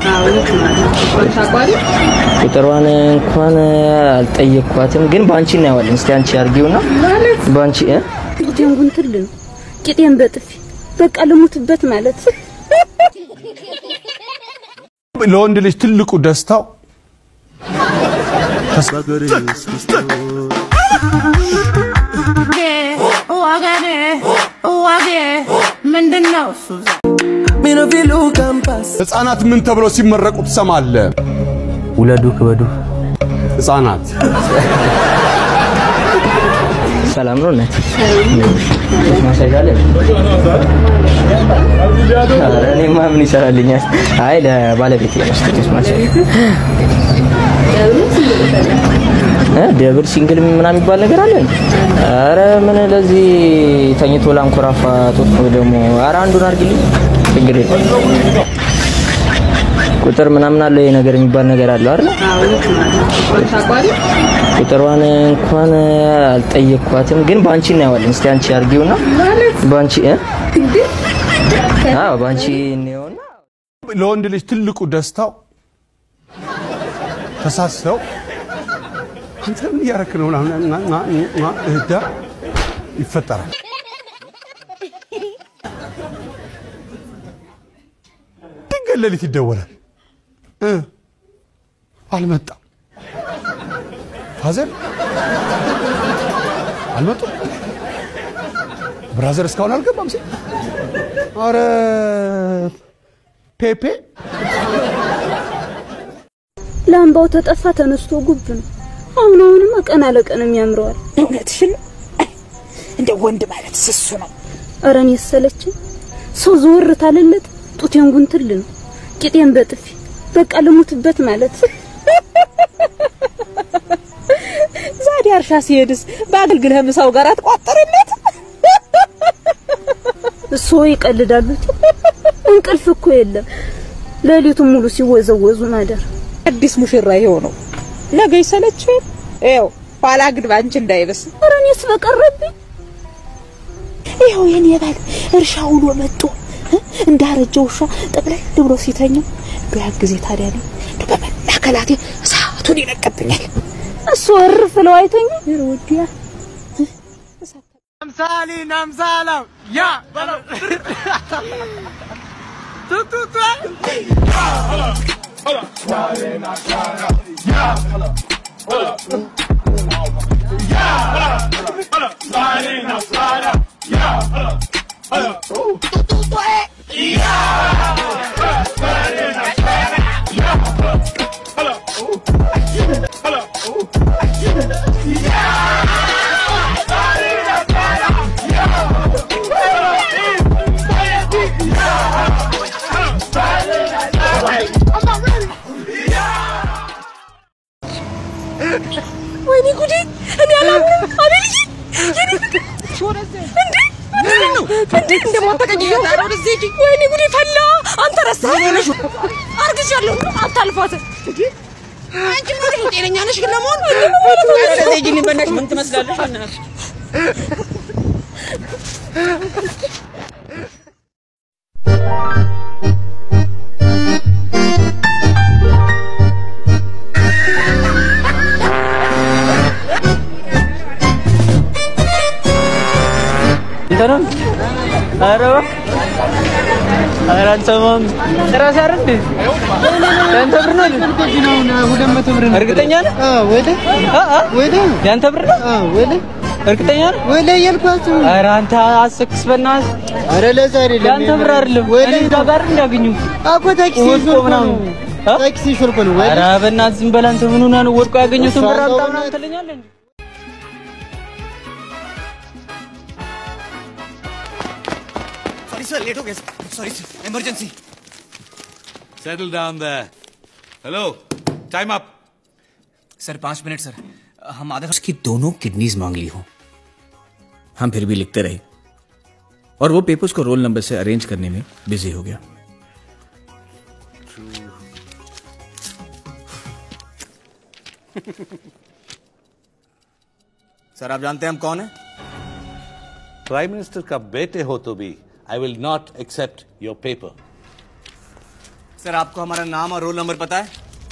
ቁጥሯን እንኳን አልጠየቅኳትም፣ ግን በአንቺ እናየዋለን። እስቲ አንቺ አድርጊውና በአንቺ እ ጡቴን ጉንትል ነው ቂጤን በጥፊ በቃ ልሙትበት ማለት ለወንድ ልጅ ትልቁ ደስታው ምንድን ነው እሱ? ህፃናት ምን ተብለው ሲመረቁ ትሰማለህ? ውለዱ ክበዱ። ህፃናት ሰላም ነው እናት? ማሳጅ አለ? ኧረ እኔማ ምን ይሰራልኛል? አይ ለባለቤቴ መስጠት ማሳጅ እ ደብል ሲንግል ምናምን የሚባል ነገር አለ? አረ ምን ለዚህ ተኝቶ ላንኮራፋ ጡት ነው ደግሞ። አረ አንዱን አድርግልኝ፣ ችግር የለም። ቁጥር ምናምን አለ ይሄ ነገር የሚባል ነገር አለው አይደል? ቁጥሯን እንኳን አልጠየቅኳትም፣ ግን በአንቺ እናየዋለን። እስቲ አንቺ አድርጊውና በአንቺ እ አዎ በአንቺ እንየውና ለወንድ ልጅ ትልቁ ደስታው ተሳሰው አንተ ምን እያደረክ ነው ምናምን ና- ና- ና- እህዳ ይፈጠራል። ድንገት ሌሊት ይደወላል እ አልመጣም ፋዘር አልመጡም ብራዘር እስካሁን አልገባም ሲል ኧረ ፔፔ ላምባው ተጠፋ ተነስቶ ጉብ ነው። አሁን አሁንማ ቀን አለቀንም ያምረዋል። እውነትሽን ነው። እንደ ወንድ ማለት ስሱ ነው። ኧረ እኔ ሰለችኝ። ሰው ዘወር ታለለት ጡቴን ጉንትል ነው ቂጤን በጥፊ በቃ ልሙትበት ማለት ዛዲያ እርሻ ሲሄድስ በአገልግልህ ምሳው ጋር አትቋጠርለት? እሱ ይቀልዳሉ። እንቅልፍ እኮ የለም። ሌሊቱን ሙሉ ሲወዘወዙ ማደር። አዲስ ሙሽራ ይሄው ነው። ነገ ይሰለች ይኸው ኋላ ግን ባንቺ እንዳይበስ። ኧረ እኔስ በቀረብኝ ይኸው የኔ ባል እርሻ ውሎ መጥቶ እ እንዳረጀ ውሻ ጠቅላይ ብሎ ሲተኛ ቢያ ጊዜ ታዲያ ነው እንደው በመላከላቴ እሳቱን ይለቀብኛል። እሱ እርፍ ብለው አይተኛ ወዲያ ወይኔ ጉዴ! እኔ አላምንም። አቤልዬ የኔ ፍቅር እንዴ! ምንድን ነው እንዴ? እንደማታውቀኝ እያወራሁ ወይኔ ጉዴ ፈላ። አንተ ረሳኸኝ። አርግዣለሁ። አታልፋትም። አንቺ ምን ጤነኛ ነሽ ግን ለመሆን ዜጅኒ በናሽ ምን ትመስላለሽ? በእናትሽ እንትን ነው። ኧረ ኧረ አንሰማም። ጭራሽ አይደል እንዴ? ያንተ ብር ነው እንዴ? ሁለት መቶ ብር ነው። እርግጠኛ ነህ? ወደ አ አ ወደ ያንተ ብር ነው? ወደ እርግጠኛ ነህ? ወደ እያልኳችሁ ነው። ኧረ አንተ አስክስ በእናትህ ኧረ ለዛ አይደለም። ያንተ ብር አይደለም። ወደ እኔ ጋር ጋር እንዲያገኙ አኮ ታክሲ ወድቆ ሾልኮ ምናምን ነው። አ? ታክሲ ሾልኮ ነው። ወደ ኧረ በእናትህ ዝም በል አንተ ምን ሆነህ ነው? ወድቆ ያገኙትን ብር አምጣ እሷ ምናምን ትለኛለህ እንዴ? Sorry sir late हो गया sorry sir emergency Settle down there. Hello. Time up. Sir पाँच minute sir हम आधा उसकी दोनों किडनीज मांग ली हो हम फिर भी लिखते रहे और वो पेपर्स को रोल नंबर से अरेंज करने में बिजी हो गया सर आप जानते हैं हम कौन है प्राइम मिनिस्टर का बेटे हो तो भी I will not accept your paper sir आपको हमारा नाम और रोल नंबर पता है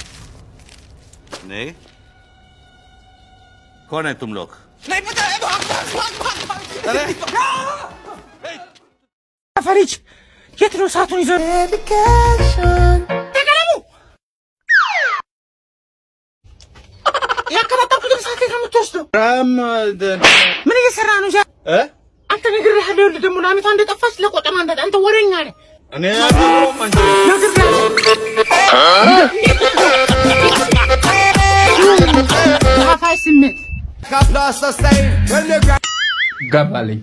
नहीं कौन है तुम लोग नहीं पता है भाग भाग भाग भाग भाग अरे ፈሪጅ የት ነው ሰዓቱን ይዘ ተቀለሙ ያከባጠብኩትን ሰዓት የት ነው የምትወስደው? ምን እየሰራ ነው? ዛ አንተ ነግሬሃለሁ። ይኸውልህ ደግሞ ለአመቷ እንደጠፋች ለቆጠማ እንደ አንተ ወሬኛ ነህ። ሀፋይ ስሜት ገባልኝ።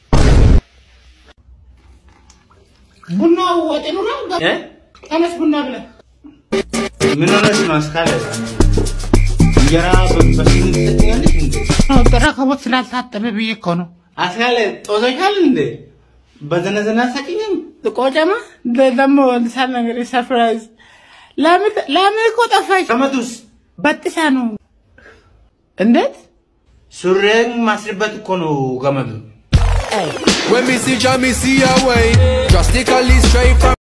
ቡና ወጥ ነው ተነስ ቡና ብለህ ምን ሆነሽ ነው አስካለ? እንጀራ በስንት ትጠኛለሽ እንዴ? ረከቦት ስላልታጠበ ብዬ እኮ ነው። አስካለ ጦዘሻል እንዴ? በዘነዘና ሳቂኝም ቆጨማ ደግሞ ልሳን ነገር ሰርፕራይዝ ለምን እኮ ጠፋች? ገመዱስ በጥሳ ነው። እንዴት ሱሬን ማስርበት እኮ ነው ገመዱ። When me see Jah, me see a way. Drastically straight from.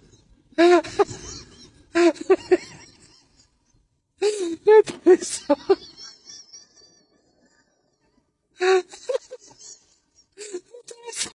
That was so